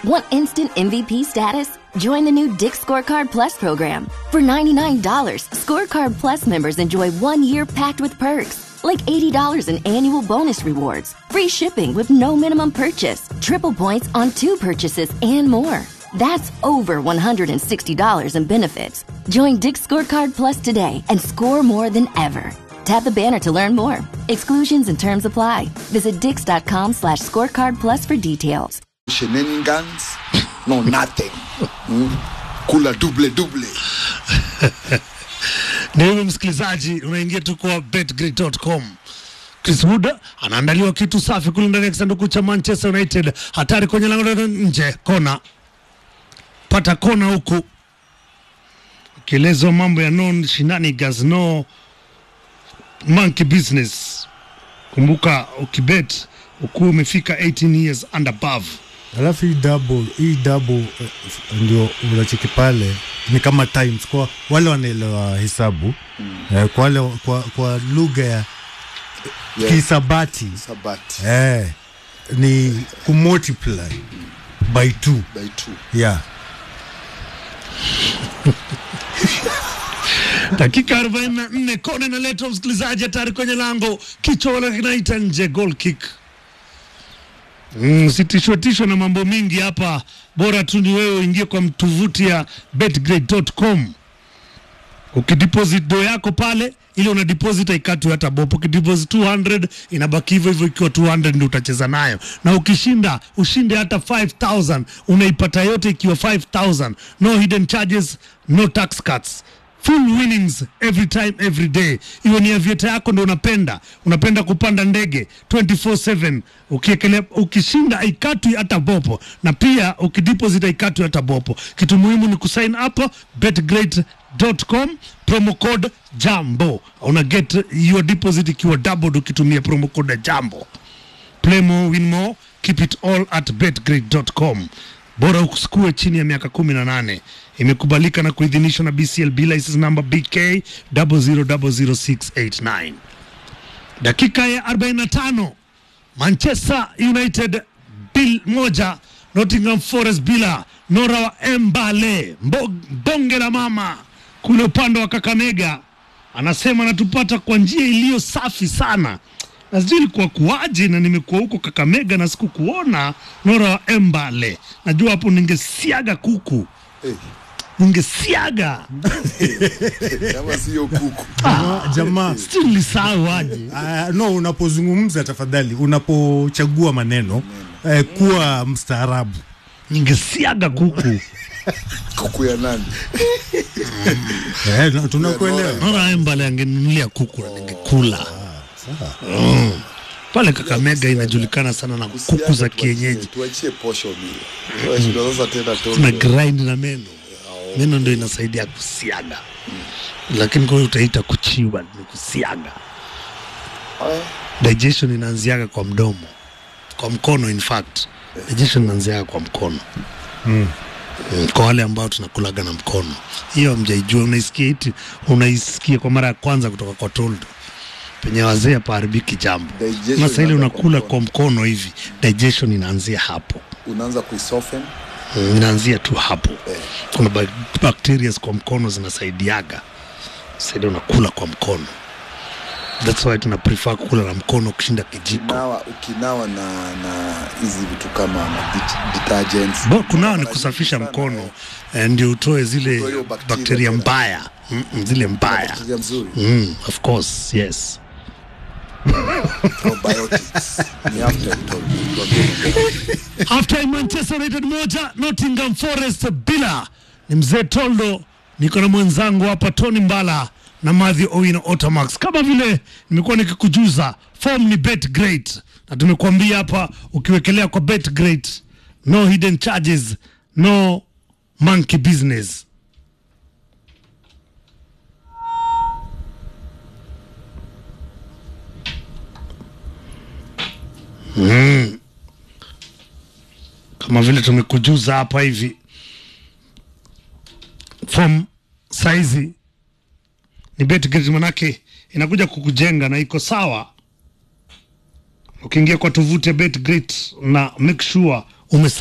Want instant MVP status? Join the new Dick Scorecard Plus program. For $99, Scorecard Plus members enjoy one year packed with perks, like $80 in annual bonus rewards, free shipping with no minimum purchase, triple points on two purchases, and more. That's over $160 in benefits. Join Dick Scorecard Plus today and score more than ever. Tap the banner to learn more. Exclusions and terms apply. Visit dix.com slash scorecard plus for details. shenanigans no nothing mm? kula duble duble ni hivyo msikilizaji unaingia tu kwa betgrid.com Chris Wood anaandaliwa kitu safi kule ndani ya kisanduku cha Manchester United, hatari kwenye lango la nje, kona pata kona huku, ukielezwa mambo ya non shenanigans, no monkey business. Kumbuka ukibet ukuwa umefika 18 years and above alafu hii double hii double eh, ndio unacheki pale ni kama times kwa wale wanaelewa hesabu eh, kwa wale kwa, kwa lugha ya Yeah. kisabati sabati eh, ni kumultiply by two by two yeah dakika 44 kona inaletwa msikilizaji hatari kwenye lango kichwa wala kinaita nje goal kick Mm, sitishwetishwe na mambo mingi hapa bora tu ni wewe uingie kwa mtuvuti ya betgrade.com ukideposit do yako pale ile una deposit haikatwi hata bopo ukideposit 200 inabaki hivyo hivyo ikiwa 200 ndio utacheza nayo na ukishinda ushinde hata 5000 unaipata yote ikiwa 5000 no hidden charges no tax cuts full winnings every time every day iwe ni avieta yako ndo unapenda unapenda kupanda ndege 24/7 ukiekelea ukishinda haikatwi hata bopo na pia ukideposit haikatwi hata bopo kitu muhimu ni kusign up betgreat.com promo code jambo una get your deposit ikiwa doubled ukitumia promo code jambo play more win more keep it all at betgrade.com bora usikue chini ya miaka 18 imekubalika na kuidhinishwa na bclb license number bk 0000689 dakika ya 45 manchester united bil moja nottingham forest bila nora wa embale Mbo- bonge la mama kule upande wa kakamega anasema anatupata kwa njia iliyo safi sana na sijui ilikuwa kuwaje na nimekuwa huko kakamega na sikukuona nora wa embale najua hapo ningesiaga kuku hey, ningesiaga kama siyo kuku Jamaa- jamaa sijui nilisahau aje Uh, no unapozungumza tafadhali unapochagua maneno eh, kuwa mstaarabu ningesiaga kuku kuku ya nani eh, na- tunakuelewa nora embale angenunulia kuku na ningekula Mm. pale kakamega inajulikana sana na kuku za kienyeji tuachie posho mile Tunashinda sasa tena tuna tondo grind na meno meno ndio inasaidia kusiaga lakini kwa hiyo utaita kuchiwa ni kusiaga Aya, digestion inaanziaga kwa mdomo kwa mkono in fact digestion inaanziaga kwa mkono mm. kwa wale ambao tunakulaga na mkono hiyo mjaijua unaisikia iti unaisikia kwa mara ya kwanza kutoka kwa toldo penye wazee hapaharibiki jambo Digestion masa ile inaanza kwa unakula mkono. kwa mkono hivi digestion inaanzia hapo unaanza kuisoften Mm, inaanzia tu hapo kuna ba- bacteria kwa mkono zinasaidiaga saidia unakula kwa mkono thats why tuna prefer kukula na mkono kushinda kijiko ukinawa ukinawa na na hizi vitu kama ma det- detergents Bo, kunawa ni Mara kusafisha nyingi sana, mkono eh, ndio utoe zile Utoe hiyo bakteria bakteria tena. mbaya mm, mm, zile mbaya bakteria mzuri mm, of course yes probiotics ni after told halftime manchester united moja nottingham forest bila ni mzee toldo niko na mwenzangu hapa tony mbala na madhi owino otamax kama vile nimekuwa nikikujuza form ni bet great na tumekuambia hapa ukiwekelea kwa bet great no hidden charges no monkey business kama vile tumekujuza hapa hivi form saizi ni betgrid manake inakuja kukujenga na iko sawa ukiingia kwa tovuti ya betgrid na make sure ume